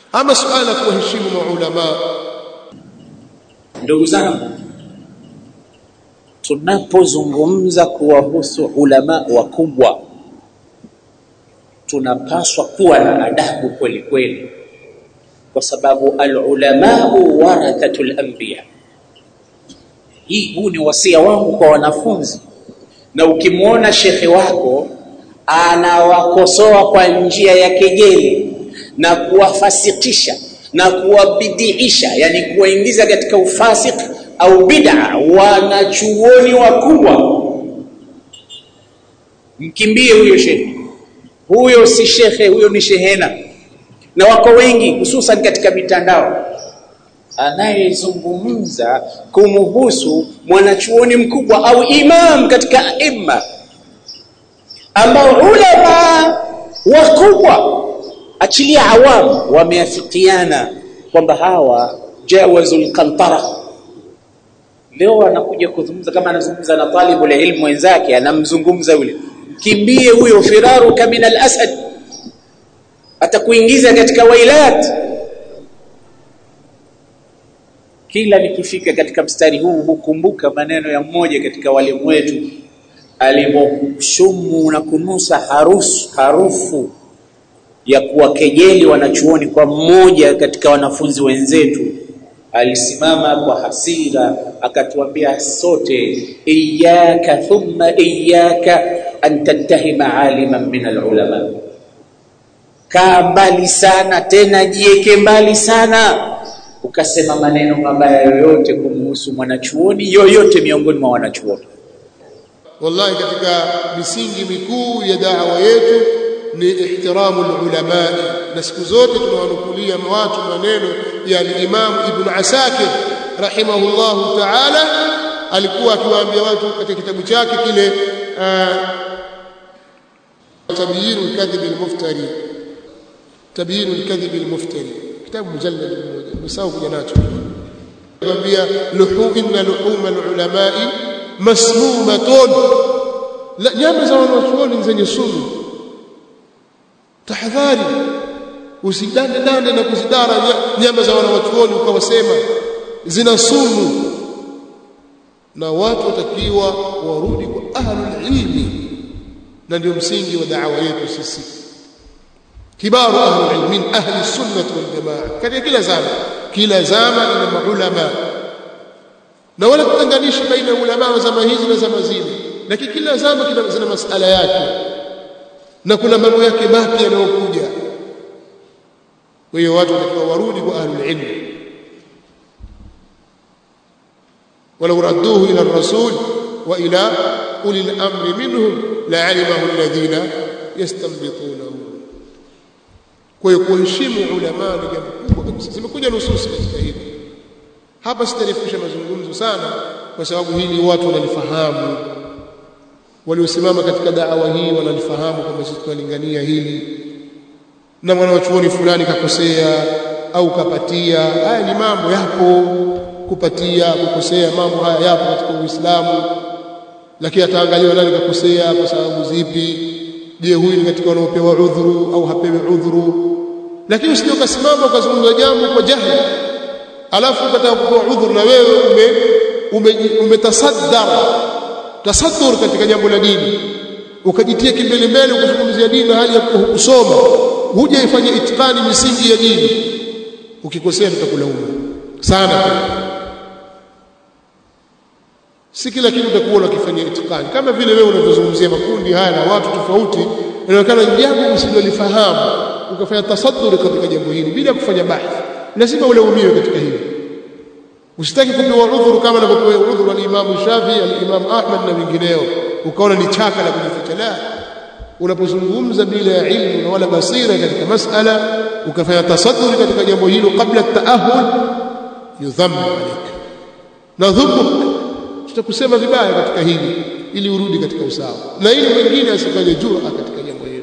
ama suala la kuwaheshimu maulama ndugu zangu tunapozungumza kuwahusu ulama wakubwa tunapaswa kuwa na adabu kweli kweli kwa sababu alulamau warathatul anbiya hii huu ni wasia wangu kwa wanafunzi na ukimwona shekhe wako anawakosoa kwa njia ya kejeli na kuwafasikisha na kuwabidiisha yani kuwaingiza katika ufasik au bid'a wanachuoni wakubwa mkimbie huyo shekhe huyo si shekhe huyo ni shehena na wako wengi hususan katika mitandao anayezungumza kumhusu mwanachuoni mkubwa au imam katika imma ambao ulama wakubwa achilia awamu wameafikiana kwamba hawa jawazul qantara leo anakuja kuzungumza kama anazungumza na talibu la ilmu wenzake anamzungumza yule kimbie huyo firaruka min al-asad atakuingiza katika wailat kila nikifika katika mstari huu hukumbuka maneno ya mmoja katika walimu wetu aliposhumu na kunusa harufu harufu ya kuwakejeli wanachuoni kwa mmoja katika wanafunzi wenzetu alisimama kwa hasira akatuambia sote iyaka thumma iyaka an tattahima aliman min alulama kaa mbali sana tena jieke mbali sana ukasema maneno mabaya yoyote kumhusu mwanachuoni yoyote miongoni mwa wanachuoni wallahi katika misingi mikuu ya da'wa yetu ni ihtiramu ulama na siku zote tunawanukulia watu maneno ya Imam Ibn Asakir rahimahullahu ta'ala alikuwa akiwaambia watu katika kitabu chake kile tabyin al-kadhib al-muftari tabyin al-kadhib al-muftari kitabu mujallad mmoja msao kuja nacho anambia luhu inna luhum al-ulama masmumatun nyama za wanachuoni zenye sumu tahadhari usidande dande na kuzidara nyama za wanachuoni ukawasema zina sumu na watu watakiwa warudi kwa ahlul ilmi na ndio msingi wa da'wa yetu sisi kibaru ahlul ilmi min ahli sunnah wal jamaa katika kila zama kila zama ina maulama na wala kutenganisha baina ya ulama wa zama hizi na zama zile lakini kila zama kina zina masala yake na kuna mambo yake mapya yanayokuja kwa hiyo watu watakiwa warudi kwa ahlul ilm ولو ردوه إلى الرسول وإلى أولي الأمر منهم لعلمه الذين يستنبطونه kwa hiyo kuheshimu ulama ni jambo kubwa kabisa zimekuja nususi katika hili hapa sitarefusha mazungumzo sana kwa sababu hili watu wanalifahamu waliosimama katika da'wa hii wanalifahamu kwamba sisi tunalingania hili na mwanachuoni fulani kakosea au kapatia haya ni mambo yapo kupatia kukosea mambo haya yapo katika Uislamu lakini ataangaliwa nani kakosea kwa sababu zipi je huyu ni katika wanaopewa udhuru au hapewi udhuru lakini usije ukasimama ukazungumza jambo kwa jahili alafu ukataka kupewa udhuru na wewe ume umetasaddara ume tasaddur katika jambo la dini ukajitia kimbele mbele ukazungumzia dini hali ya kusoma huja ifanye itikani misingi ya dini ukikosea tutakulaumu sana si kila kitu utakuwa unakifanyia itikani kama vile wewe unavyozungumzia makundi haya na watu tofauti inaonekana jambo usilolifahamu ukafanya tasadduri katika jambo hili bila kufanya bahthi lazima ulaumiwe katika hili usitaki kupewa udhuru kama anavyopewa udhuru al-Imam Shafi al-Imam Ahmad na wengineo ukaona ni chaka la kujificha la unapozungumza bila ya ilmu na wala basira katika masala ukafanya tasadduri katika jambo hilo kabla taahul yudhammu alayka na dhumuk tutakusema vibaya katika hili ili urudi katika usawa na ili mwingine asifanye jura katika jambo hilo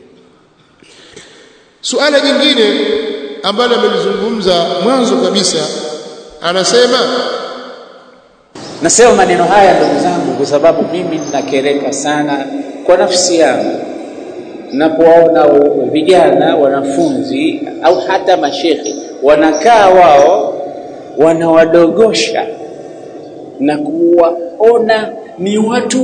suala jingine ambalo amelizungumza mwanzo kabisa anasema nasema maneno haya ndugu zangu kwa sababu mimi ninakereka sana kwa nafsi yangu napowaona vijana wanafunzi au hata mashekhe wanakaa wao wanawadogosha na kuwaona ni watu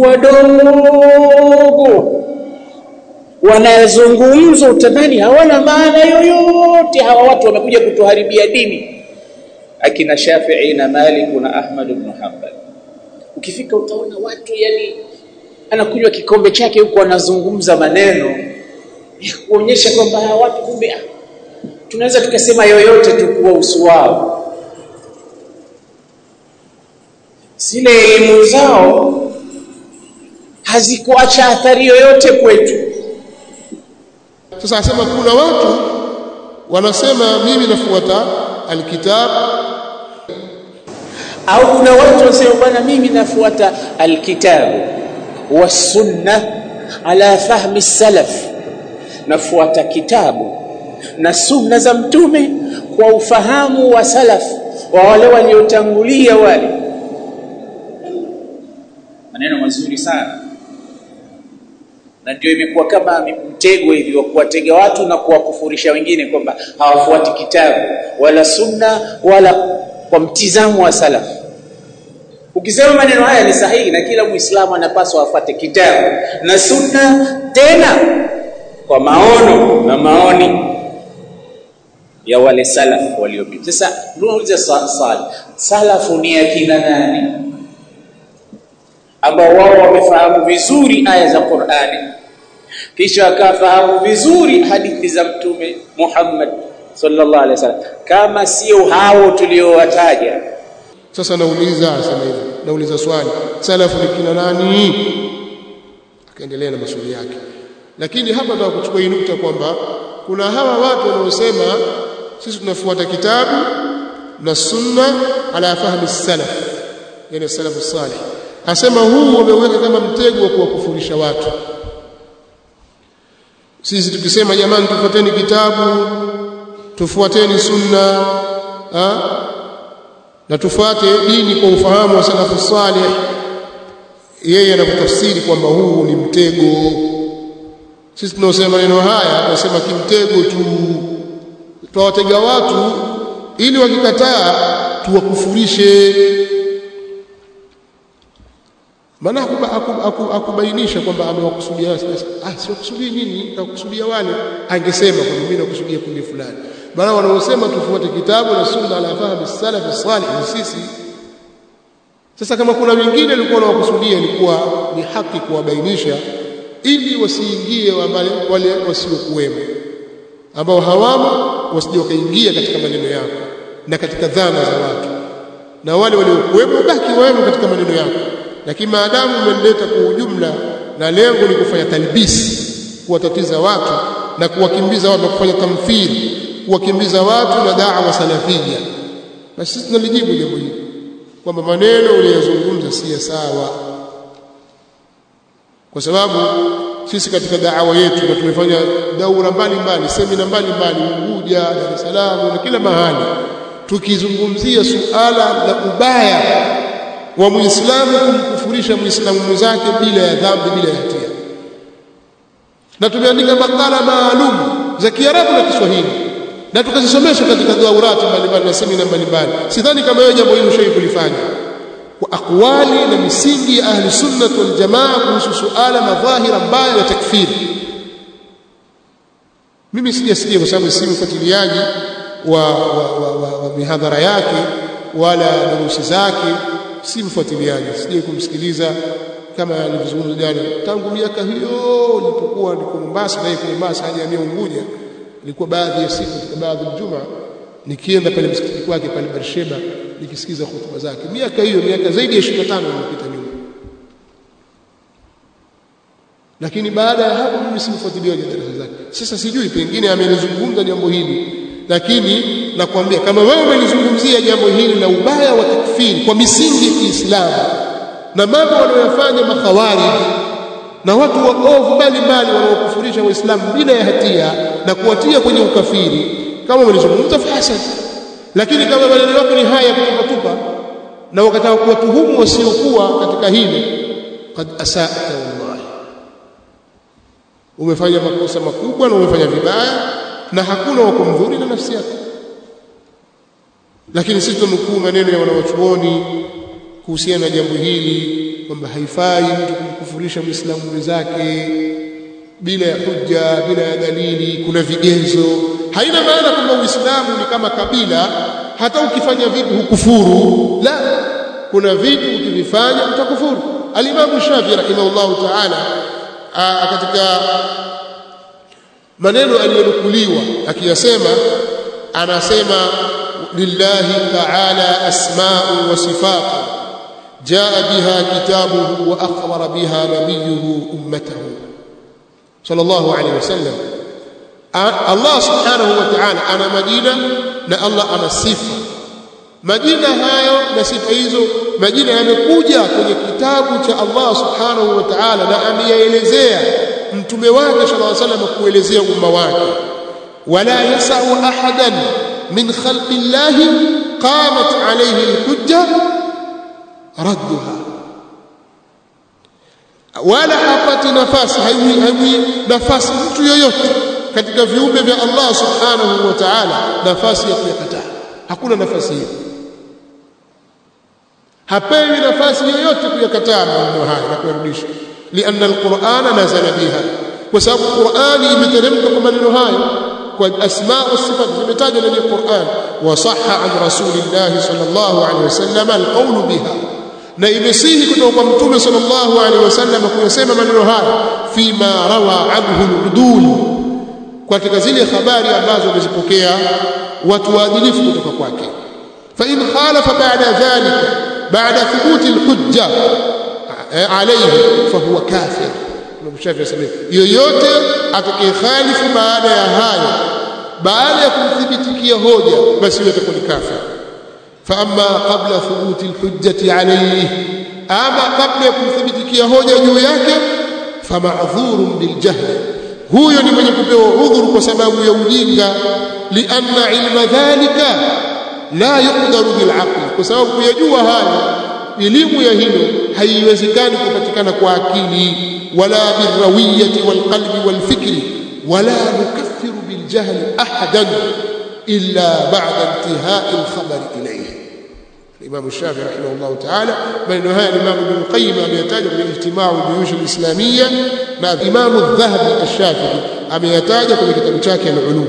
wadogo wanazungumza utadhani hawana maana yoyote hawa watu wamekuja kutuharibia dini akina Shafi'i na Malik na Ahmad ibn Hanbal ukifika utaona watu yani anakunywa kikombe chake huko anazungumza maneno ya kuonyesha kwamba hawa watu kumbe tunaweza tukasema yoyote tu kuwa usu wao zile elimu zao hazikuacha athari yoyote kwetu sasa asema kuna watu wanasema mimi nafuata alkitab au kuna watu wanasema bwana mimi nafuata alkitabu wasunna ala fahmi salaf nafuata kitabu na sunna za mtume kwa ufahamu wa salaf wa wale waliotangulia wale maneno mazuri sana na ndio imekuwa kama mtego hivi wa kuwatega watu na kuwakufurisha wengine kwamba hawafuati kitabu wala sunna wala kwa mtizamo wa salaf ukisema maneno haya ni sahihi na kila muislamu anapaswa afuate kitabu na sunna tena kwa maono na maoni ya wale salaf waliopita sasa tunauliza swali salafu ni akina nani ambao wao wamefahamu vizuri aya za Qur'ani kisha akafahamu vizuri hadithi za mtume Muhammad sallallahu alaihi wasallam kama sio hao tuliowataja sasa nauliza asema hivi nauliza swali salafu ni kina nani akaendelea na maswali yake lakini hapa nataka kuchukua hii nukta kwamba kuna hawa watu wanaosema sisi tunafuata kitabu na sunna ala fahmi salaf yani salafu salih asema huu wameweka kama mtego wa kuwakufurisha watu sisi tukisema jamani tufuateni kitabu tufuateni sunna ha? na tufuate dini kwa ufahamu wa salafu salih yeye anakutafsiri kwamba huu ni mtego sisi tunaosema maneno haya tunasema kimtego tu tuwatega watu ili wakikataa tuwakufurishe maana akubainisha kwamba amewakusudia ah sio kusudi nini nakusudia wale angesema kwamba mimi nakusudia kundi fulani maana wanaosema tufuate kitabu na sunna ala fahmi salaf salih ni sisi sasa kama kuna wengine walikuwa wanawakusudia ilikuwa ni haki kuwabainisha ili wasiingie wale, wale wasiokuwemo ambao hawamo wasije wakaingia katika maneno yako na katika dhana za watu na wale waliokuwemo baki wawemo katika maneno yako lakini maadamu umeleta kwa ujumla na lengo ni kufanya talbisi kuwatatiza watu na kuwakimbiza watu na kufanya tamthili kuwakimbiza watu na da'wa salafia basi sisi tunalijibu jambo hili kwamba maneno uliyozungumza si sawa kwa sababu sisi katika da'wa yetu na tumefanya daura mbalimbali semina mbalimbali Unguja Dar es Salaam na kila mahali tukizungumzia suala la ubaya wa muislamu kumkufurisha muislamu mwenzake bila ya dhambi bila ya hatia na tumeandika makala maalum za Kiarabu na Kiswahili na tukazisomesha katika daurati mbalimbali na semina mbalimbali sidhani kama wewe jambo hili ushawahi kulifanya kwa akwali na misingi ya ahli sunnah wal jamaa kuhusu suala madhahira mbaya ya takfiri mimi sijasikia kwa sababu si mfuatiliaji wa, wa, wa, wa, wa mihadhara yake wala darusi zake si mfuatiliaji sije kumsikiliza kama alivyozungumza jana tangu miaka hiyo nilipokuwa niko Mombasa na yuko Mombasa hadi amia Unguja ilikuwa baadhi ya siku katika baadhi ya juma nikienda pale msikiti kwake pale Barsheba nikisikiza hotuba zake miaka hiyo miaka zaidi ya 25 iliyopita nyuma lakini baada ya hapo mimi simfuatiliaji darasa zake sasa sijui pengine amelizungumza jambo hili lakini nakwambia kama wewe umelizungumzia jambo hili la ubaya wa takfiri kwa misingi ya Kiislamu na mambo wanayofanya makhawarij na watu waovu mbalimbali wanaokufurisha waislamu bila ya hatia na kuwatia kwenye ukafiri kama umelizungumza fahasan lakini kama maneno yako ni haya kutupatupa na wakataka kuwatuhumu wasiokuwa katika hili qad asata wallahi umefanya makosa makubwa na umefanya vibaya na hakuna wa kumdhuri na nafsi yako lakini sisi tunukuu maneno ya wanawachuoni kuhusiana na jambo hili kwamba haifai mtu kumkufurisha muislamu mwenzake bila ya hujja bila ya dalili kuna vigezo haina maana kwamba uislamu ni kama kabila hata ukifanya vitu hukufuru la kuna vitu ukivifanya utakufuru alimamu shafi rahimahullahu taala katika maneno aliyonukuliwa akiyasema anasema lillahi taala asma'u wa sifatu jaa biha kitabuhu wa akhbara biha nabiyuhu ummatahu sallallahu alayhi wasallam Allah subhanahu wa ta'ala ana majina na Allah ana sifa majina hayo na sifa hizo majina yamekuja kwenye kitabu cha Allah subhanahu wa ta'ala na ameyaelezea mtume wake sallallahu alayhi wasallam kuelezea umma wake wala yasau ahadan min khalqi Allah qamat alayhi alhujja radduha wala hapati nafasi haiwi haiwi nafasi mtu yoyote katika viumbe vya Allah subhanahu wa ta'ala nafasi ya kuyakataa hakuna nafasi hiyo hapewi nafasi yoyote kuyakataa maneno haya na kuyarudisha lianna alqur'ana nazala biha kwa sababu qur'ani imeteremka kwa maneno hayo kwa asma wa sifat zimetajwa ndani ya Qur'an wa sahha an rasulillah sallallahu alaihi wasallam alqawlu biha na imesihi kutoka kwa mtume sallallahu alaihi wasallam kuyasema maneno haya fima rawa anhu al-udul katika zile habari ambazo wamezipokea watu waadilifu kutoka kwake fa in khalafa ba'da dhalika ba'da thubuti al-hujja alayhi fa huwa kafir Mshafi asema yoyote atakayekhalifu baada ya hayo baada ya kumthibitikia hoja basi yule atakuwa ni kafir fa amma qabla thubuti al-hujjati alayhi ama kabla ya kumthibitikia hoja juu yake fa ma'dhurun bil jahl huyo ni mwenye kupewa udhuru kwa sababu ya ujinga lianna ilma dhalika la yuqdaru bil aql kwa sababu kuyajua haya elimu ya hilo haiwezekani kupatikana kwa akili wala birrawiyati walqalbi walfikri wala nukaffiru bil jahli ahadan illa ba'da intihai al-khabari ilayhi الإمام الشافعي رحمه الله تعالى بل هذا الإمام ابن القيم أم يتاج من اجتماع الجيوش الإسلامية مع الإمام الذهبي الشافعي أم يتاج من كتاب شاكي العلوم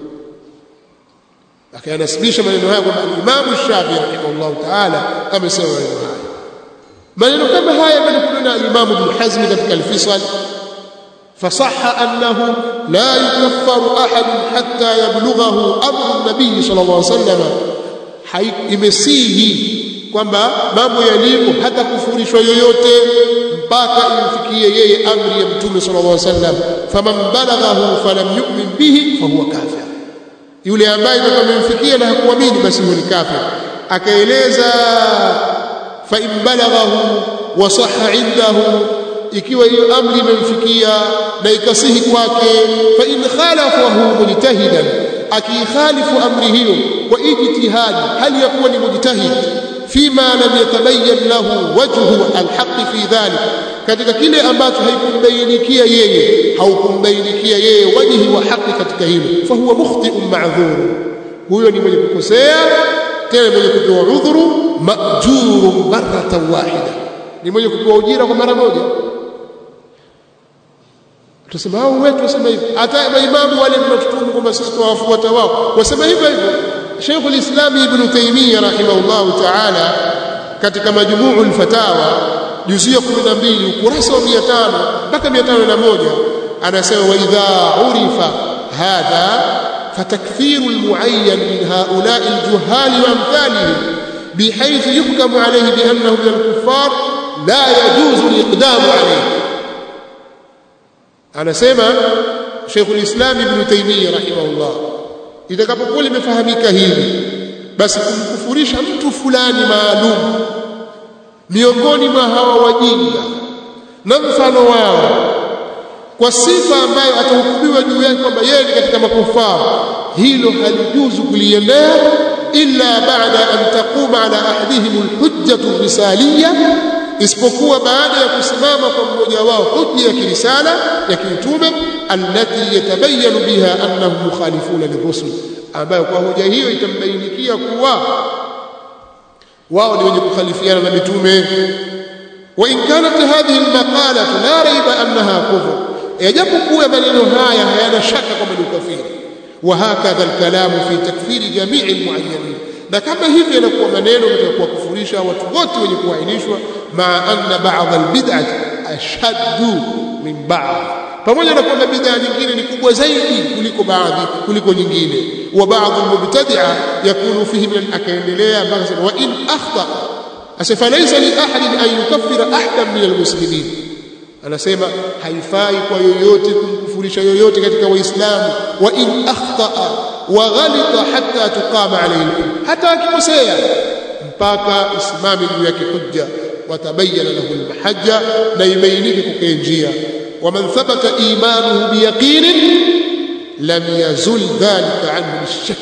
لكن أنسبيش من هذا الإمام الشافعي رحمه الله تعالى أم يسوي هذا maneno kama haya yamenukuliwa na Imam Ibn Hazm katika al-Fisal فصح أنه لا يكفر أحد حتى يبلغه أمر النبي صلى الله عليه وسلم imesihi kwamba mambo yalivyo hata kufurishwa yoyote mpaka imfikie yeye amri ya mtume sallallahu alaihi wasallam faman balaghahu falam yu'min bihi fahuwa kafir yule ambaye amemfikia na hakuamini basi huyo ni kafir akaeleza fa in balaghahu wa sahha indahu ikiwa hiyo amri imemfikia na ikasihi kwake fa in khalafahu mujtahidan akikhalifu amri hiyo kwa ijtihadi hali ya kuwa ni mujtahid fima lam yatabayyan lahu wajhu alhaq fi dhalik katika kile ambacho haikumbainikia yeye haukumbainikia yeye wajhi wa haki katika hilo fa huwa mukhti'un ma'dhur huyo ni mwenye kukosea tena mwenye kupewa udhuru ma'jurun marratan wahida ni mwenye kupewa ujira kwa mara moja tusema hao wetu wasema hivi hata maimamu wale tunatutumu kwamba sisi tuwafuata wao wasema hivyo hivyo Sheikh al-Islam Ibn Taymiyyah rahimahullah ta'ala katika majmuu al-fatawa juzia 12 ukurasa wa 500 mpaka 501 anasema wa idha urifa hadha fatakfiru al-muayyan min haula'i al-juhal wa amthalihim بحيث يحكم عليه بأنه من الكفار لا يجوز الإقدام عليه anasema Sheikhul Islam Ibn Taymiyyah rahimahullah itakapokuwa limefahamika hili basi kumkufurisha mtu fulani maalum miongoni mwa hawa wajinga na mfano wao kwa sifa ambayo atahukumiwa juu yake kwamba yeye ni katika makufara hilo halijuzu kuliendea illa baada an taquma ala ahadihim alhujjatu risaliyya isipokuwa baada ya kusimama kwa mmoja wao hujja ya kirisala ya kiutume allati yatabayanu biha annahum mukhalifuna lirusul ambayo kwa hoja hiyo itambainikia kuwa wao ni wenye kukhalifiana na mitume wa in kanat hadhihi almaqala la raiba annaha kufr yajapokuwa maneno haya hayana shaka kwamba ni ukafiri wa hakadha alkalamu fi takfiri jamii almuayyanin na kama hivi yanakuwa maneno katika kuwakufurisha watu wote wenye kuainishwa ma anna ba'd albid'ah ashaddu min ba'd pamoja na kwamba bid'a nyingine ni kubwa zaidi kuliko baadhi kuliko nyingine wa baadhi almubtadi'a yakunu fihi min akaendelea mpaka wa in akhta asfa laysa li ahadin an yukaffira ahadan min almuslimin anasema haifai kwa yoyote kumkufurisha yoyote katika waislamu wa in akhtaa wa ghalita hatta tuqama alayhi hata akikosea mpaka isimame juu yake hujja watabayana lahu almahajja na ibainike kwa njia ومن ثبت إيمانه بيقين لم يزل ذلك عنه بالشك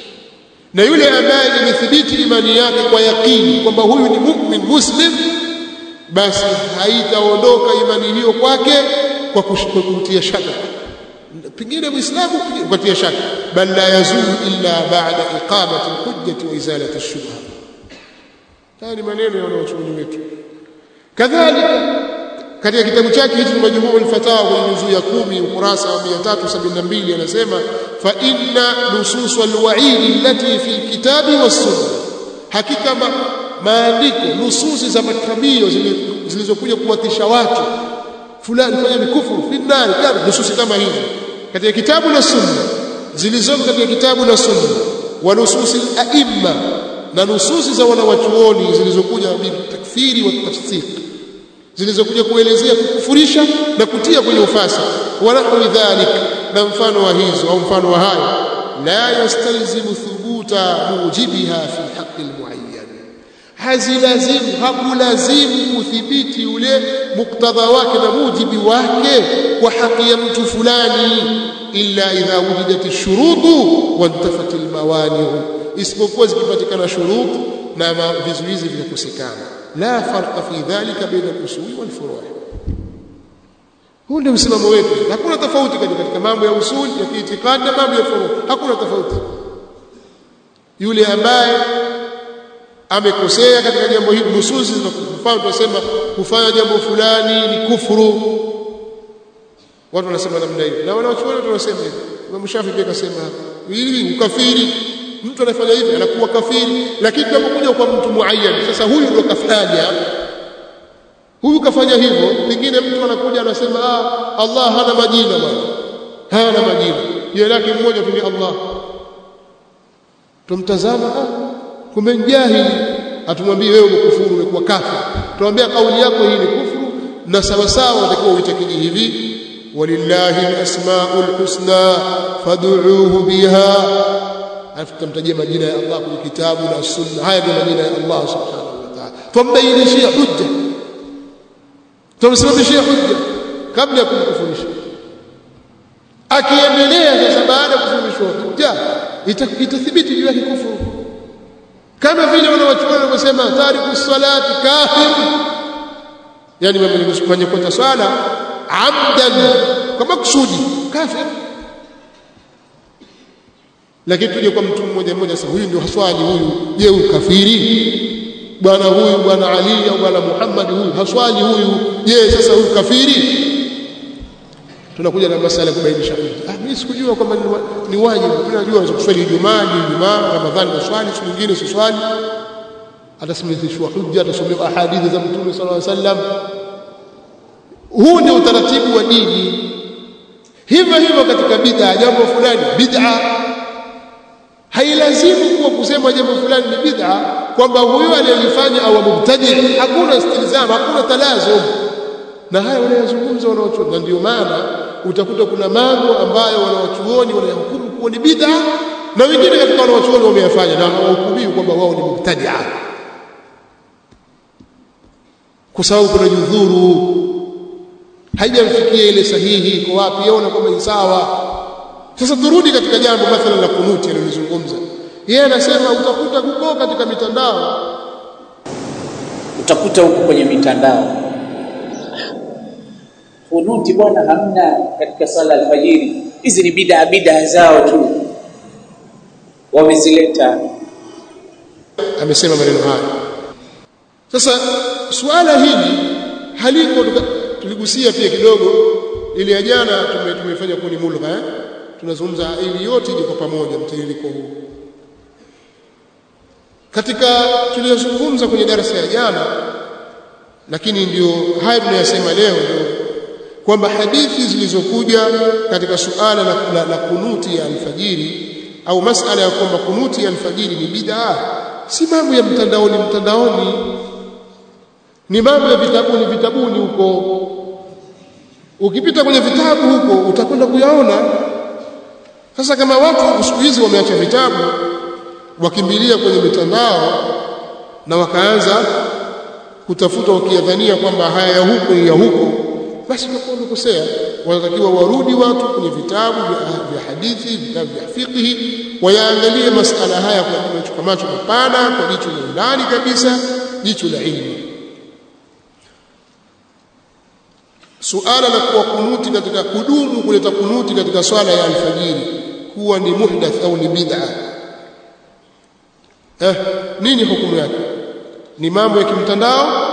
na yule ambaye imethibiti imani yake kwa yaqini kwamba huyu ni mu'min muslim basi haitaondoka imani hiyo kwake kwa kutia shaka pengine muislamu kutia shaka bal la yazulu illa ba'da iqamati alhujjati wa izalati ash-shubha haya ni maneno ya wanachuoni wetu kadhalika katika kitabu chake hichi majmuu al-fatawa kwenye juzuu ya 10 ukurasa wa 372 anasema fa inna nusus al-wa'id allati fi kitabi was-sunnah hakika ma, maandiko nususi za makamio zilizokuja kuwatisha watu fulani fanya mikufuru fi nar kadha nususi kama hizi katika kitabu na sunna zilizoko katika kitabu na sunna wa nususi al-a'imma na nususi za wanawachuoni zilizokuja bil takfiri wa tafsir zilizokuja kuelezea kukufurisha na kutia kwenye ufasi wanahwi dhalik na mfano wa hizo au mfano wa hayo la yastalzimu thubuta mujibiha fi haqqi almuayyan hazilazimu hakulazimu kuthibiti ule muktadha wake na mujibi wake kwa haki ya mtu fulani illa idha wujidat ash-shurutu wa intafat al-mawani isipokuwa zikipatikana shurutu na vizuizi vikakosekana la farqa fi dhalika baina al-usul wal furu' huu ndio msimamo wetu hakuna tofauti katika mambo ya usul ya kiitikadi na mambo ya furu' hakuna tofauti yule ambaye amekosea katika jambo hili nususi zinafaa tunasema kufanya jambo fulani ni kufuru watu wanasema namna hiyo na wanawachuoni tunasema hivi Imam Shafi pia akasema hili ukafiri mtu anafanya hivi anakuwa kafiri lakini tunapokuja kwa mtu muayyan sasa huyu ndo kafanya huyu kafanya hivyo pengine mtu anakuja anasema ah Allah hana majina bwana hana majina jina lake mmoja tu ni Allah tumtazama ah kumbe jahili atumwambie wewe umekufuru umekuwa kafir tumwambia kauli yako hii ni kufuru na sawa sawa unatakiwa uitakidi hivi walillahi alasmaul husna fad'uuhu biha alafu tutamtajia majina ya Allah kwenye kitabu na sunna haya ndio majina ya Allah subhanahu wa ta'ala tumbainishia hujja tumsimamishia hujja kabla ya kumkufurisha akiendelea sasa baada ya kusimamishwa hujja itathibiti juu yake kufuru kama vile wanawachuoni wanavyosema tariku salati kafir yani mwenye kuacha swala amdan kwa makusudi kafir lakini tuje kwa mtu mmoja mmoja sasa huyu ndio haswali huyu je huyu kafiri bwana huyu bwana Ali au bwana Muhammad huyu haswali huyu je sasa huyu kafiri tunakuja na masala ya kubainisha ah mimi sikujua kwamba ni wajibu tunajua unaweza kuswali Ijumaa Ijumaa Ramadhani uswali siku nyingine usiswali atasimamishwa hujja atasomewa ahadithi za Mtume sallallahu alaihi wasallam huu ndio utaratibu wa dini hivyo hivyo katika bid'a jambo fulani bid'a hailazimu kuwa kusema jambo fulani ni bid'a kwamba huyo aliyelifanya au mubtadi hakuna istilzam hakuna talazum na haya wanayozungumza wanaochuoni na ndio maana utakuta kuna mambo ambayo wanawachuoni wanayahukumu kuwa ni bid'a na wengine katika wanawachuoni wameyafanya na wanawahukumiwa kwamba wao ni mubtadia kwa sababu kuna judhuru haijamfikia ile sahihi iko wapi yaona kwamba ni sawa sasa turudi katika jambo mathalan la kunuti alilozungumza yeye anasema utakuta kuko katika mitandao utakuta huko kwenye mitandao kunuti bwana hamna katika sala alfajiri hizi ni bidaa bidaa zao tu wamezileta amesema maneno haya sasa suala hili haliko tuligusia pia kidogo ile ya jana tume, tumefanya kuni mulgha eh? tunazungumza ili yote iko pamoja mtiririko huu katika tuliyozungumza kwenye darasa ya jana lakini ndio haya tunayasema leo ndio kwamba hadithi zilizokuja katika suala la, la, la kunuti ya alfajiri au masala ya kwamba kunuti ya alfajiri ni bid'a si mambo ya mtandaoni mtandaoni ni mambo ya vitabuni vitabuni huko ukipita kwenye vitabu huko utakwenda kuyaona sasa kama watu siku hizi wameacha vitabu wakimbilia kwenye mitandao na wakaanza kutafuta wakiyadhania kwamba haya ya huko ni ya huko basi utakuwa umekosea wanatakiwa warudi watu kwenye vitabu vya hadithi vitabu vya fiqhi wayaangalie masala haya kwa jicho kwa macho mapana kwa jicho la undani kabisa jicho la ilmu suala la kuwa kunuti katika kudumu kuleta kunuti katika swala ya alfajiri kuwa ni muhdath au ni bid'a eh nini hukumu yake ni mambo ya kimtandao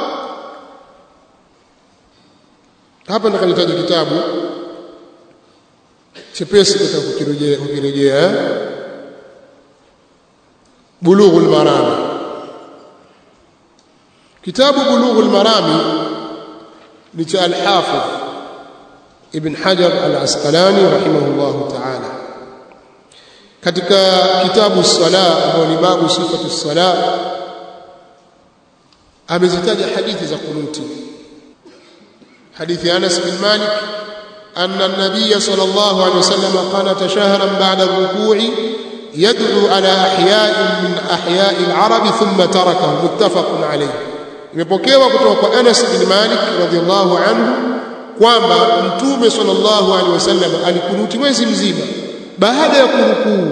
hapa nikalitaja kitabu chepesi katika kukirejea kukirejea bulughul marami kitabu bulughul marami ni cha al-hafidh ibn hajar al-asqalani rahimahullah ta'ala katika kitabu sala ambao ni babu sifatu sala amezitaja hadithi za kunuti حديث أنس بن مالك أن النبي صلى الله عليه وسلم قنت شهرا بعد الركوع يدعو على أحياء من أحياء العرب ثم تركه متفق عليه imepokewa kutoka kwa Anas bin Malik radhiallahu anhu kwamba mtume sallallahu alaihi wasallam alikunuti mwezi mzima baada ya kurukuu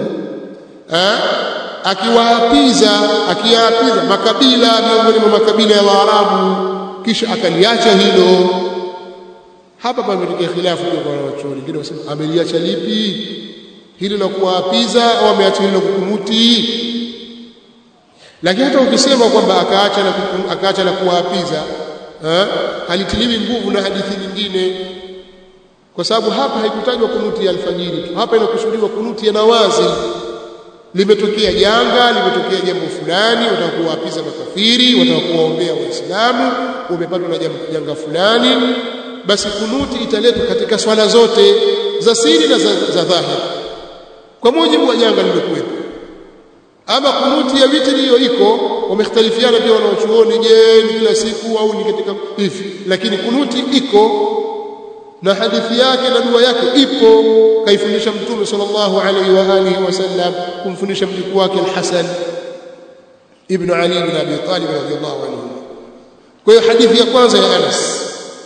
akiwaapiza akiyaapiza makabila miongoni mwa makabila ya Waarabu kisha akaliacha hilo hapa pametokea khilafu kwa wanachuoni wengine wasema ameliacha lipi hili la kuwaapiza au ameacha hilo la kukunuti lakini hata ukisema kwamba akaacha na akaacha na kuwaapiza halitiliwi nguvu na hadithi nyingine kwa sababu hapa haikutajwa kunuti ya alfajiri tu hapa inakusudiwa kunuti ya nawazi limetokea janga limetokea jambo fulani wataka kuwaapiza makafiri wataka kuwaombea waislamu umepatwa na janga fulani basi kunuti italetwa katika swala zote za siri na za, za dhahiri kwa mujibu wa janga lililokuwepo ama kunuti ya witri hiyo iko wamekhtalifiana pia wanaochuoni je ni kila siku au ni katika hivi lakini kunuti iko na hadithi yake na dua yake ipo kaifundisha mtume sallallahu alaihi wa alihi wasallam kumfundisha mjukuu wake al-Hasan ibn Ali ibn Abi Talib radhiyallahu anhu kwa hiyo hadithi ya kwanza ya Anas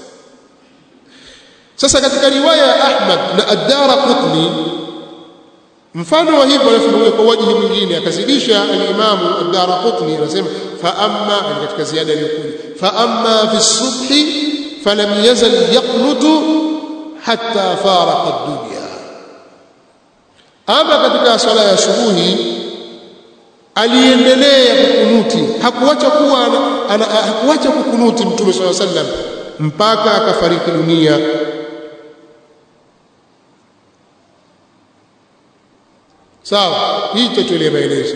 sasa katika riwaya ya Ahmad na Ad-Darqutni mfano wa hivyo anafunua kwa wajihi mwingine akazidisha al-Imam Ad-Darqutni anasema fa amma katika ziada iliyokuja fa amma fi subhi falam yazal yaqnutu hatta faraqa ad-dunya ama katika swala ya subuhi aliendelea kukunuti hakuacha kuwa hakuacha kukunuti mtume swalla sallam mpaka akafariki dunia sawa hicho tulie maelezo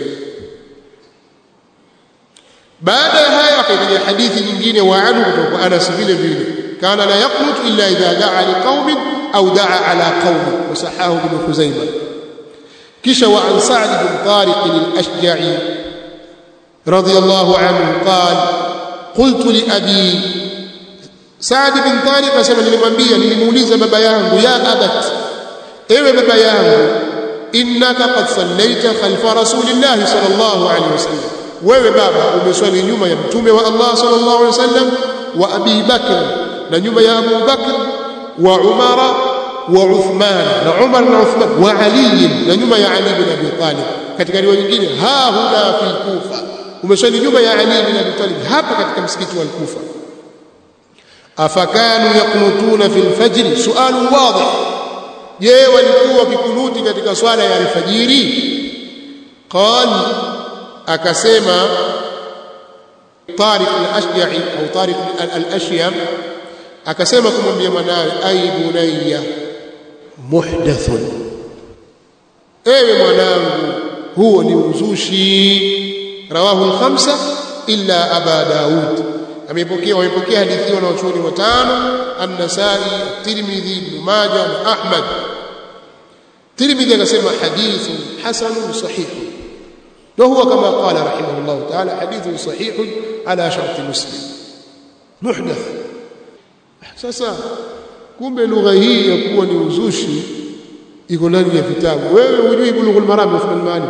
baada ya haya akaitaja hadithi nyingine wa anhu kutoka kwa Anas vile vile kana la yaqnut illa idha da'a liqaumin au da'a ala qaumin wasahahu ibn Khuzaimah kisha wa an Sa'd bin Tariq al-Ashja'i radiyallahu anhu qala qultu li abi Sa'd bin Tariq asema nilimwambia nilimuuliza baba yangu ya abat ewe baba yangu innaka qad sallaita khalfa rasulillahi sallallahu alaihi wasallam wewe baba umeswali nyuma ya mtume wa Allah sallallahu alaihi wasallam wa Abi Bakr na nyuma ya Abu Bakr wa Umara wa Uthman na Umar na Uthman wa Ali na nyuma ya Ali bin Abi Talib katika riwaya nyingine ha huna fi Kufa umeswali nyuma ya Ali bin Abi Talib hapa katika msikiti wa Kufa afakanu yaqnutuna fil fajr sualu wadih je walikuwa wakikunuti katika swala ya alfajiri qal akasema Tariq al-Ashja'i au Tariq al-Ashyam akasema kumwambia mwanawe ay bunayya muhdathun ewe mwanangu huo ni uzushi rawahu al-khamsa illa aba daud amepokea wamepokea hadithi hiyo na wachuoni watano an-Nasai Tirmidhi Ibn Majah na Ahmad Tirmidhi akasema hadithu hasanun sahih وهو كما قال رحمه الله تعالى حديث صحيح على شرط مسلم محدث sasa kumbe lugha hii ya kuwa ni uzushi iko ndani ya vitabu wewe hujui bulughul maram Uthman Mali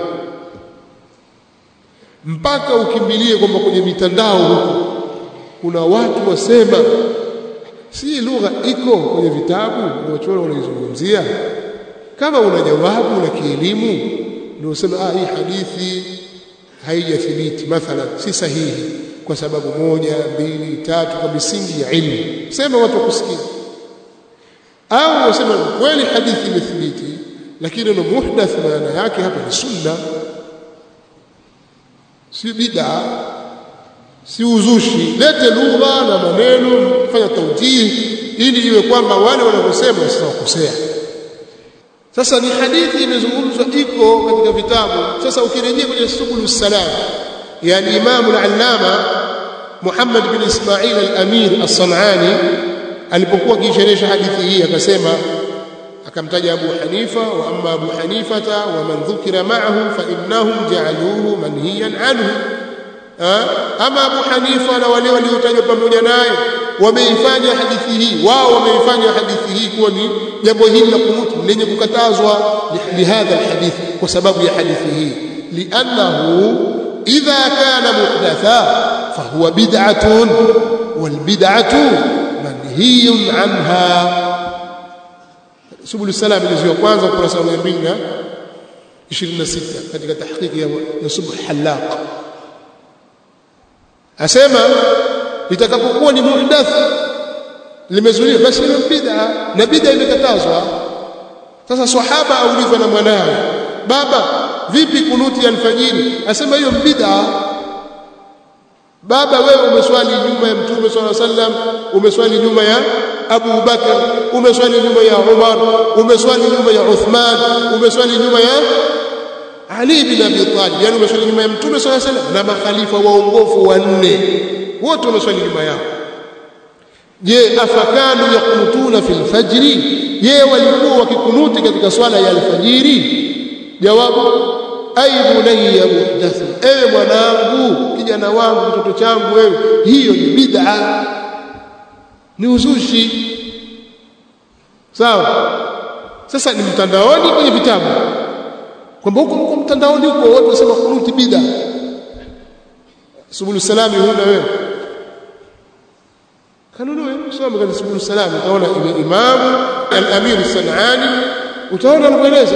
mpaka ukimbilie kwamba kwenye mitandao huko kuna watu wasema si lugha iko kwenye vitabu na wachoro wanaizungumzia kama una jawabu na kielimu ndio useme ah hii hadithi haijathibiti mathalan si sahihi kwa sababu moja mbili tatu kwa misingi ya ilmu sema watu wakusikia au wasema kweli hadithi imethibiti lakini neno muhdath maana yake hapa ni sunna si bid'a si uzushi lete lugha na maneno fanya taujihi ili iwe kwamba wale wanaosema wasizokosea sasa ni hadithi imezungumzwa iko katika vitabu sasa ukirejea kwenye subul salam ya al-Imam al-Allama Muhammad bin Ismail al-Amir as-Sanani alipokuwa akisherehesha hadithi hii akasema akamtaja Abu Hanifa wa amma Abu Hanifata wa man dhukira ma'ahu fa innahum ja'aluhu manhiyan anhu ama Abu Hanifa na wale waliotajwa pamoja naye wameifanya hadithi hii wao wameifanya hadithi hii kuwa ni jambo hili la kunuti lenye kukatazwa lihadha alhadith kwa sababu ya hadithi hii liannahu idha kana muhdatha fahuwa bid'atun walbid'atu manhiyun anha subul salam ilizio kwanza kurasa 226 katika tahqiqi ya subh halaq asema litakapokuwa ni muhdath limezuliwa basi ni bid'a na bid'a imekatazwa sasa sahaba aulizwa na mwanawe baba vipi kunuti ya alfajiri asema hiyo bid'a baba wewe umeswali nyuma ya mtume swalla sallam umeswali nyuma ya Abu Bakar umeswali nyuma ya Umar umeswali nyuma ya Uthman umeswali nyuma ya Ali bin Abi Talib yani umeswali nyuma ya mtume swalla sallam na makhalifa waongofu wanne wote wameswali nyuma yao je afakanu yakunutuna fil fajri je walikuwa wakikunuti katika swala ya alfajiri jawabu ay bunayya muhdath ewe mwanangu kijana wangu mtoto changu wewe hiyo ni bid'a ni uzushi sawa sasa ni mtandaoni kwenye vitabu kwamba huko huko mtandaoni huko watu wasema kunuti bid'a subulu salami huna wewe kanunue soma katika subulu salami utaona imam al-amir sanani utaona anaeleza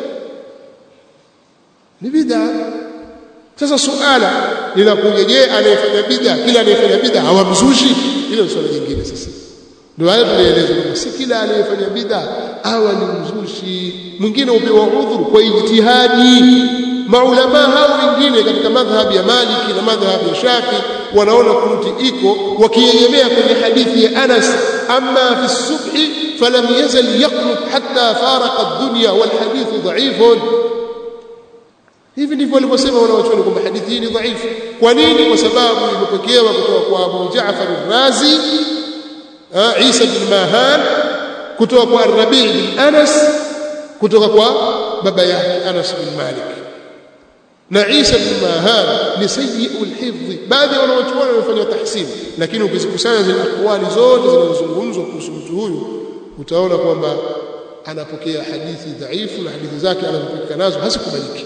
ni bid'a sasa suala linakuja je anayefanya bid'a kila anayefanya bid'a hawamzushi hilo swala jingine sasa ndio hayo tulieleza kwamba si kila anayefanya bid'a awa ni mzushi mwingine upewa udhuru kwa ijtihadi maulama hao wengine katika madhhabi ya Maliki na madhhabi ya Shafi wanaona kunuti iko wakiegemea kwenye hadithi ya Anas amma fi subhi falam yazal yaqnut hatta faraqa ad-dunya wal hadithu dha'ifun hivi ndivyo walivyosema wanawachuoni kwamba hadithi hii ni dhaifu kwa nini kwa sababu imepokewa kutoka kwa Abu Ja'far al-Razi Isa bin Mahan kutoka kwa Rabi' bin Anas kutoka kwa baba yake Anas bin Malik na Isa bin Mahan ni sayyi'ul hifdh baadhi wanawachuoni wamefanya tahsin lakini ukizikusanya zile akwali zote zinazozungumzwa kuhusu mtu huyu utaona kwamba anapokea hadithi dhaifu na hadithi zake anazopokea nazo hazikubaliki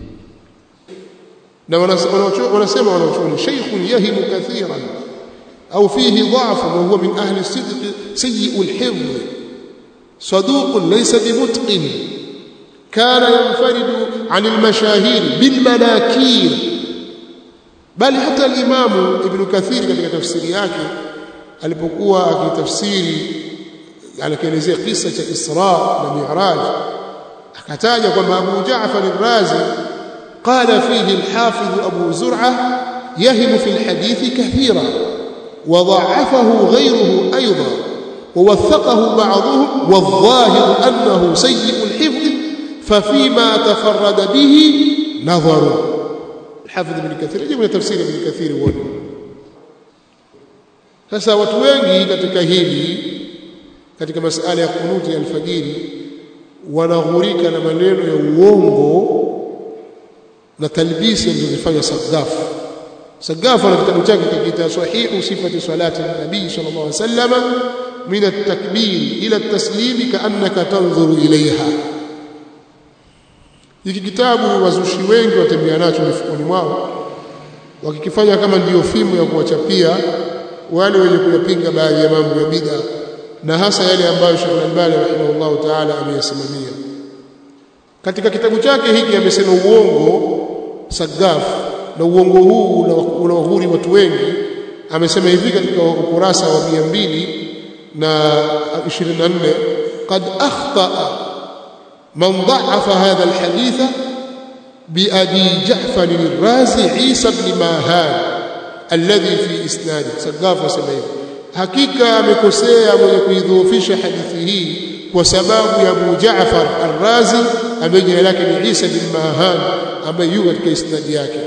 na wanasema wanachuoni shaykhun yahimu kathiran au fihi dha'f wa huwa min ahli sidq sayyi'ul hifdh صدوق ليس بمتقن كان ينفرد عن المشاهير بالمناكير bali hata al-Imamu Ibn Kathir katika tafsiri yake alipokuwa akitafsiri alikielezea kisa cha Isra na Mi'raj akataja kwamba Abu Ja'far al-Razi qala fihi al-Hafiz Abu Zur'ah يهم في الحديث كثيرا وضعفه غيره أيضا ووثقه بعضهم والظاهر أنه سيء الحفظ ففيما تفرد به نظر الحافظ ابن كثير يجب تفسير ابن كثير هو sasa watu wengi katika hili katika masala ya kunuti ya alfajiri wanaghurika na maneno ya uongo na talbisi alizozifanya Sagafu Sagafu na kitabu chake kikiita sahihu sifati salati nabii sallallahu alaihi wasallam min at-takbir ila at-taslim ka'annaka tanzuru ilayha hiki kitabu wazushi wengi watembea nacho mifukoni mwao wakikifanya kama ndiyo fimu ya kuwachapia wale wenye kuyapinga baadhi ya mambo ya bid'a na hasa yale ambayo Sheikh Al-Albani rahimahullah ta'ala ameyasimamia katika kitabu chake hiki amesema uongo Sagaf na uongo huu unawahuri watu wengi amesema hivi katika ukurasa wa 200 na 24 qad akhta man dha'afa hadha alhadith بأبي جعفر الرازي عيسى بن ماهان الذي في إسناده سقاف وسمعين حقيقة amekosea mwenye kuidhoofisha hadithi hii kwa sababu ya Abu Jaafar Ar-Razi ambaye jina lake ni Isa bin Mahan ambaye yuko katika isnadi yake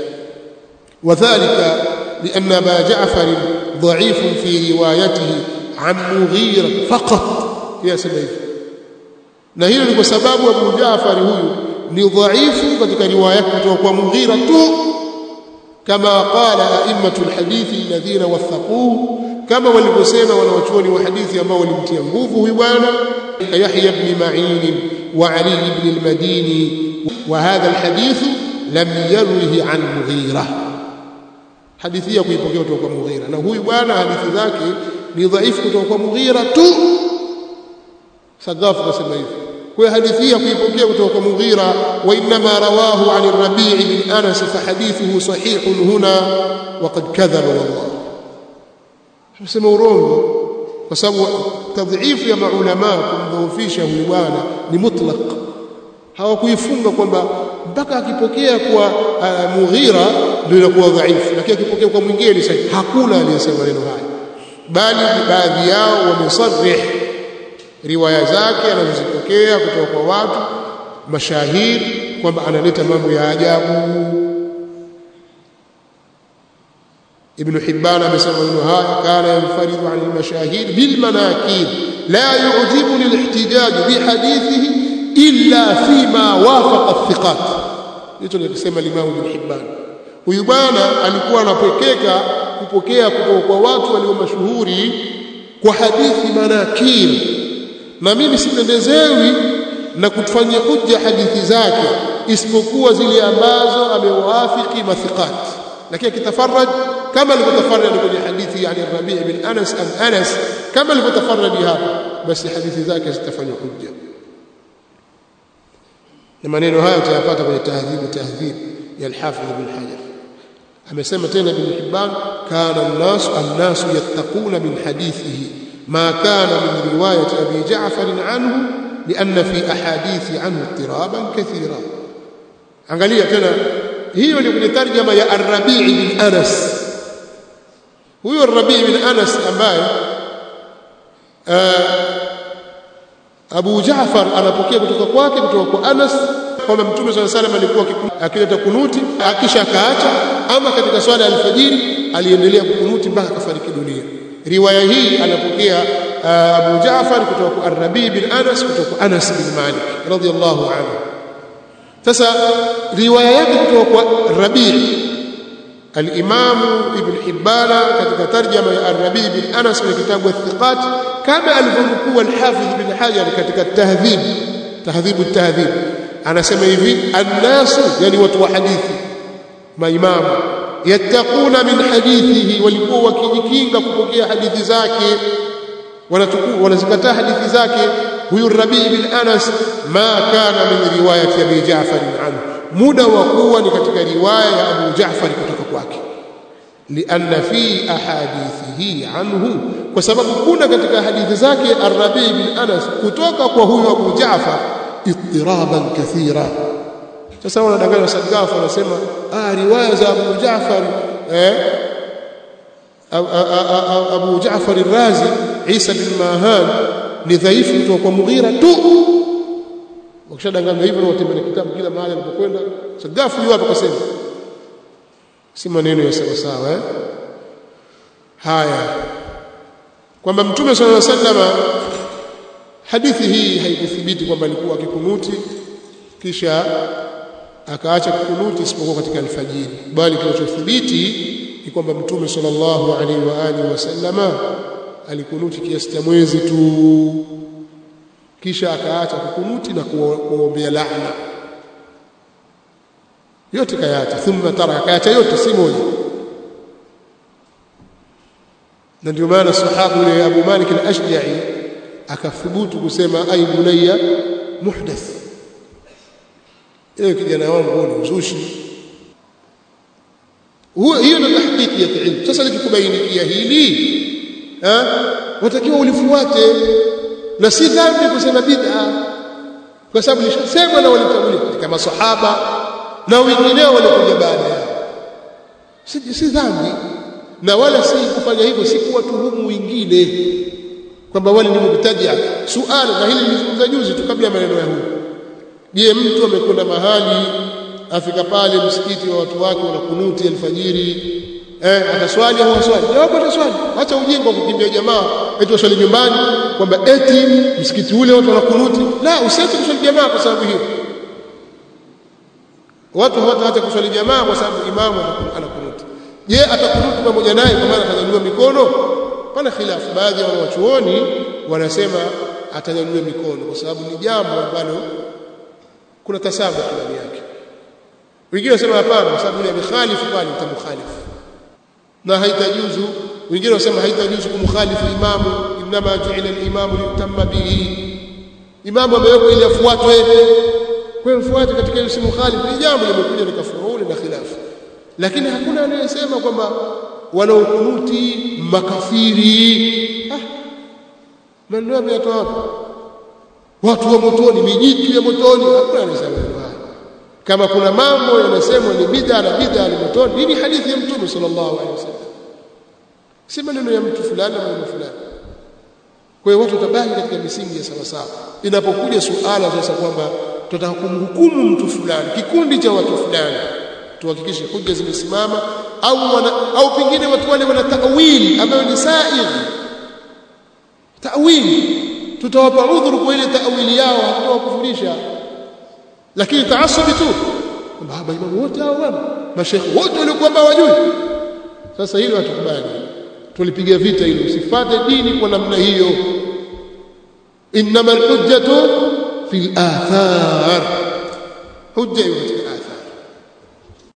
وذلك لأن أبا جعفر ضعيف في روايته عن مغيرة فقط يا سبيل na hilo ni kwa sababu Abu Jaafar huyu ni dhaifu katika riwaya yake kutoka kwa Mughira tu kama qala a'immatul hadithi alladhina wathaquhu kama walivyosema wanawachuoni wa hadithi ambao walimtia nguvu huyu bwana Yahya ibn Ma'in wa Ali ibn al-Madini wa hadha alhadith lam yarwihi an Mughira hadithi ya kuipokea kutoka kwa Mughira na huyu bwana hadithi zake ni dhaifu kutoka kwa Mughira tu Sagafu kasema hivi kwa hadithi ya kuipokea kutoka kwa Mughira wa inma rawahu an ar-Rabi' bin Anas fa hadithuhu sahihun huna wa qad kadhaba wallah Tunasema urongo kwa sababu tadhifu ya maulama kumdhoofisha huyu bwana ni mutlaq hawakuifunga kwamba mpaka akipokea kwa uh, Mughira ndio inakuwa dhaifu lakini akipokea kwa mwingine ni sahihi hakuna aliyesema maneno haya bali baadhi yao wamesarih riwaya zake anazozipokea kutoka kwa watu mashahiri kwamba analeta mambo ya ajabu ابن حبان amesema maneno haya kana yanfaridu an al-mashahid bil manakir la yu'jibuni al-ihtijaj bi hadithihi illa fima wafaqa athiqat hicho nilisema Imam Ibn Hibban huyu bwana alikuwa anapokeka kupokea kutoka kwa watu walio mashuhuri kwa hadithi manakir na mimi sipendezewi na kutufanyia hujja hadithi zake isipokuwa zile ambazo amewafiki mathiqat lakini akitafarraj kama alivyotafarraj kwenye hadithi yani Rabi' bin Anas an Anas kama alivyotafarraj hapa basi hadithi zake zitafanywa hujja na maneno haya utayapata kwenye tahdhibu tahdhib ya al-Hafidh ibn Hajar amesema tena ibn Hibban kana an-nas an-nas yattaquna min hadithihi ما كان من رواية أبي جعفر عنه لأن في أحاديث عنه اضطرابا كثيرا angalia tena hiyo ni kwenye tarjama ya Ar-Rabi' bin Anas huyo Ar-Rabi' bin Anas ambaye Abu Jaafar anapokea kutoka kwake kutoka kwa Anas kwamba Mtume swalla salam alikuwa akileta kunuti akisha akaacha ama katika swala ya alfajiri aliendelea kukunuti mpaka akafariki dunia riwaya hii anapokea Abu Jaafar kutoka kwa Ar-Rabi bin Anas kutoka kwa Anas bin Malik radhiyallahu anhu sasa riwaya yake kutoka kwa Rabi al-Imam Ibn Hibban katika tarjama ya Ar-Rabi bin Anas kwenye kitabu Athiqat kama alivyomkuu al-Hafidh bin Hajar katika tahdhib tahdhib at-tahdhib anasema hivi an-nasu yani watu wa hadithi maimamu yattaquna min hadithihi walikuwa wakijikinga kupokea hadithi zake wanachukua wanazikataa hadithi zake huyu Rabi' bin Anas ma kana min riwayati Abi Ja'far anhu muda wa kuwa ni katika riwaya ya Abu Ja'far kutoka kwake lianna fi ahadithihi anhu kwa sababu kuna katika hadithi zake Ar-Rabi bin Anas kutoka kwa huyo Abu Jaafar ittiraban kathira sasa wanadanganya Sagafu wanasema ah riwaya za Abu Jaafar eh Abu Jaafar al-Razi Isa bin Mahan ni dhaifu kutoka kwa Mughira tu wakishadanganya hivyo watembelea kitabu kila mahali alipokwenda Sagafu yupo akasema si maneno ya sawa sawa eh haya kwamba mtume sallallahu alaihi wasallam hadithi hii haikuthibiti kwamba alikuwa akikunuti kisha akaacha kukunuti isipokuwa katika alfajiri bali kinachothibiti ni kwamba mtume sallallahu alaihi wa alihi wasallama alikunuti kiasi cha mwezi tu kisha akaacha kukunuti na kuombea laana yote kayaacha thumma tara kayaacha yote si moja na ndio maana sahabu yule Abu Malik al-Ashja'i akathubutu kusema ay bunayya muhdath ewe kijana wangu ni uzushi huo hiyo ndio tahqiqi ya ilmu sasa nikikubainikia hili eh watakiwa ulifuate na si dhambi kusema bid'a kwa sababu lishasema na walitangulia katika masahaba na wengineo walikuja baada yao si, si dhambi na wala si kufanya hivyo si kuwatuhumu wengine kwamba wale ni mubtadia suala na hili nilizungumza juzi tu kabla ya maneno ya huyu je mtu amekwenda mahali afika pale msikiti wa watu wake wanakunuti alfajiri eh ataswali au aswali jawabu ataswali acha ujinga wa kukimbia jamaa eti waswali nyumbani kwamba eti msikiti ule watu wanakunuti la usiache kuswali jamaa kwa sababu hiyo watu hawataacha kuswali jamaa kwa sababu imamu anakunuti je atakunuti pamoja naye kwa maana atanyanyua mikono pana khilafu baadhi ya wanawachuoni wanasema atanyanyua mikono kwa sababu ni jambo ambalo kuna tasabu ndani yake wengine wanasema hapana kwa sababu yule amekhalifu pale mtamkhalifu na haitajuzu wengine wanasema haitajuzu kumkhalifu imamu inma ju'ila al-imamu litamma bihi imamu amewekwa ili afuatwe kwa mfuate katika ile simkhalifu ni jambo limekuja ni kafuruni na khilafu lakini hakuna anayesema kwamba wanaokunuti makafiri ah maneno yametoa wapi watu wa motoni mijitu ya motoni hakuna anayesema haya kama kuna mambo yanasemwa ni bid'a na bid'a ni motoni hii ni hadithi ya mtume sallallahu alaihi wasallam si maneno ya mtu fulani na maneno fulani kwa hiyo watu watabaki katika misingi ya sawa sawa inapokuja suala sasa kwamba tutataka kumhukumu mtu fulani kikundi cha watu fulani tuhakikishe hujja zimesimama au wana, au pengine watu wale wana tawili ambayo ni sair tawili tutawapa udhuru kwa ile tawili yao hatutawakufurisha lakini taasubi tu kwamba maimamu wote hao bwana mashekhe wote waliokuwa wajui sasa hilo hatukubali tulipiga vita hilo usifate dini kwa namna hiyo innamal hujjatu fil athar hujja hiyo katika